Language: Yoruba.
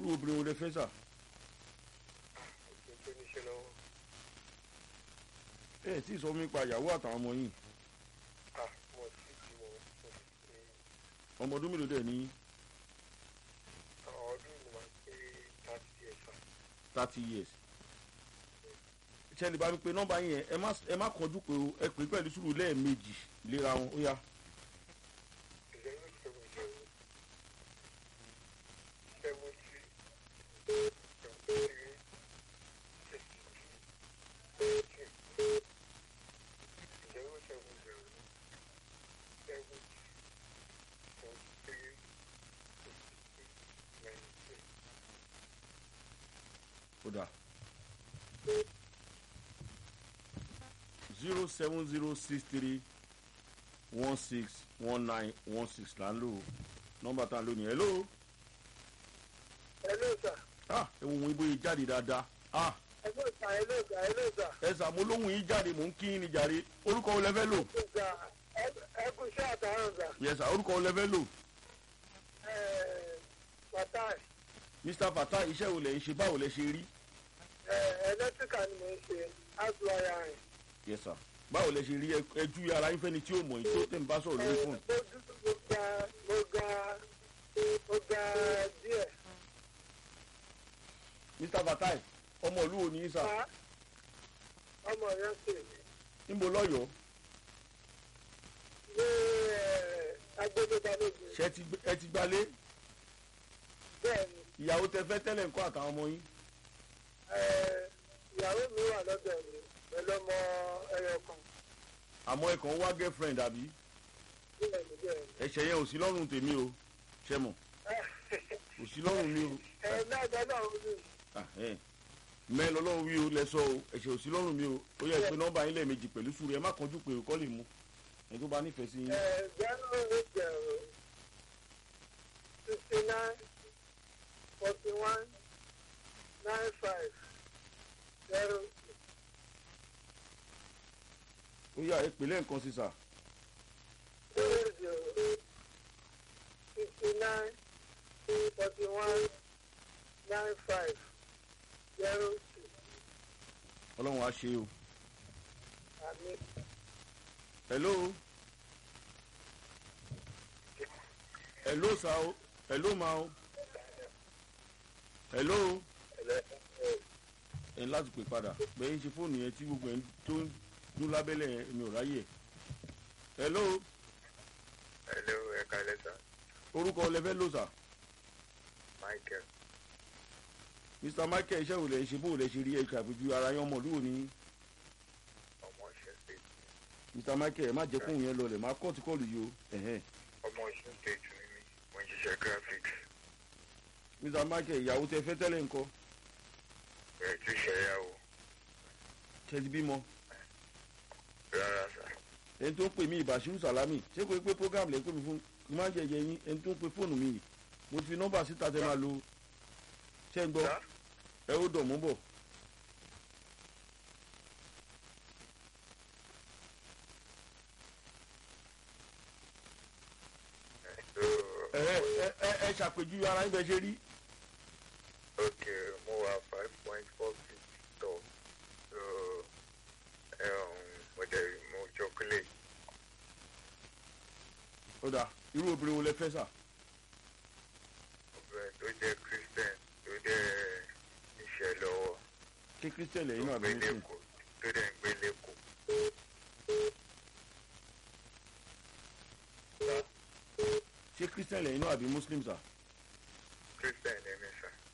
irú obìnrin wo lẹ fẹ́ sà òfin tó níṣẹ́ lọ́wọ́ ẹ ẹ tí ì sọ fún mi pa ìyàwó àtàwọn ọmọ yìí ah mo sì ti mọ̀ mo sì ti ọmọ ọdún mélòó dẹ̀ ní àwọn ọdún mi máa ń pé thirty years ah thirty years ṣẹlẹ̀ bá mi pe nọ́mbà yẹn ẹ má ẹ má kọjú pé o ẹ pè é pẹ̀lú sùúrù lẹ́ẹ̀mejì léra wọn ó yá zero seven zero seven three seven three six two two zero seven zero seven seven three six six nine three. ó dà zero seven zero six three one six one nine one six là ń lò ó nọ́mbà tá à ń lò nìyẹn hello hello sir ah ẹ wo ohun ibo yìí jáde dáadáa ah hello sir hello sir hello sir. ẹ sà mo lóhùn yìí jáde mò ń kí yín ni jàre orúkọ wo lẹ fẹ́ lò ẹkùn iṣẹ́ àtàràn gbà yẹ sà orúkọ wo lẹ fẹ́ lò fatai mr fata iṣẹ́ wo lẹ̀ ń ṣe báwo lẹ ṣe rí ẹlẹ́tíríkà ni mo ń ṣe áṣùwáyà rìn. yẹ sà báwo lẹ ṣe rí ẹ- ẹ ju ara yín fẹ́ni tí ó mọ̀ yín tó tẹ̀ ń bá sọ̀rọ̀ lórí fóònù. mo dúdú mo ga mo ga mo ga díẹ̀. mr fatai ọmọ ìlú wo ni yín sà Fa ọmọ yẹn ṣe níbo lọ́yọ̀ọ́ ní agbẹ́dẹ́gbàlódé ṣé ẹ ti gbé- ẹ ti gbalé bẹ́ẹ̀ ni ìyàwó tẹ fẹ́ tẹ́lẹ̀ ńkọ́ àtàwọn ọmọ yín eh, ìyàwó mi wà lọ́dọ̀ mi pẹ̀lú ọmọ ẹyọ kan àmọ́ ẹ kàn wá girlfriend àbí bẹ́ẹ̀ ni bẹ́ẹ̀ ni. ẹ̀ṣẹ̀ yẹn ò sí lọ́rùn tèmi o ṣe mọ̀ kò sí lọ́rùn mi o ẹ náà dáná òun ni Ah, eh. mẹ́ẹ̀ lọ́lọ́run wí o lẹ sọ o ẹ̀ṣẹ̀ ò sí lọ́rùn mi o ó yẹ pé nọ́mbà yín lẹ́ẹ̀mejì pẹ̀lú sùúrù ẹ má kánjú pé o kọ́ lè mú ẹni tó bá nífẹ̀ẹ́ sí yín. zero eight zero sixty nine forty one nine five zero ó yà ẹ pè lẹ́ẹ̀kan sí sà zero zero sixty nine forty one nine five zero two ọlọ́run á ṣe o. àmì hello hello sa o hello ma o hello ẹ ní láti pè padà bẹ́ẹ̀ ń ṣe fóònù yẹn tí gbogbo ẹ̀ ń tó ń dún lábẹ́lẹ̀ yẹn mi ò ráyè hello hello ẹ̀ka lẹ́sà orúkọ lẹfẹ́ lò sà michael mr michael iṣẹ́ wo lẹ̀ ń ṣe bó lẹ̀ ṣe rí ẹ̀ka àpèjú ara yẹn ọmọ olúwo ní ọmọ ọ̀ṣun state mr michael ẹ má jẹ́ kóhùn yẹn lọlẹ̀ má kọ́ọ̀tù kọ́ọ̀lù yìí o ẹ̀hẹ́n. ọmọ ọ̀ṣun state ni mí mo ń ṣiṣẹ́ graphics mr michael ìyàwó tẹ fẹ́ tẹ́lẹ̀ ńkọ́ ẹ̀ tí ṣẹ̀yàwó ṣe ti bímọ rárá sà ẹni tó ń pè mí ìbàṣírù sàlámì ṣé kò pé program lè pè mí fún kí n má jẹjẹ yín ẹni tó ń pe fóònù mi yìí mo ti fi nọ́mbà síta tẹ máa lo ṣé ń gbọ́ Sà? ẹ ó dọ̀ mú bọ̀ so ẹ ẹ ẹ ẹ ṣàpèjúwe ara yín bẹ ṣe rí ok mo wà five point four feet tall so um, mo jẹ́ mo chocolate ó dà irú obìnrin wo lẹ fẹ́ sà obìnrin tó jẹ́ christian tó jẹ́ iṣẹ́ lọ́wọ́ kí christian tó lẹ́yìn náà ń gbé bẹ̀rẹ̀ sí lẹ́kọ̀ọ́ tó dẹ̀ ń gbé lẹ́kọ̀ọ́. ṣé christian lẹ́yìn náà àbí muslim sà christian ni mí sà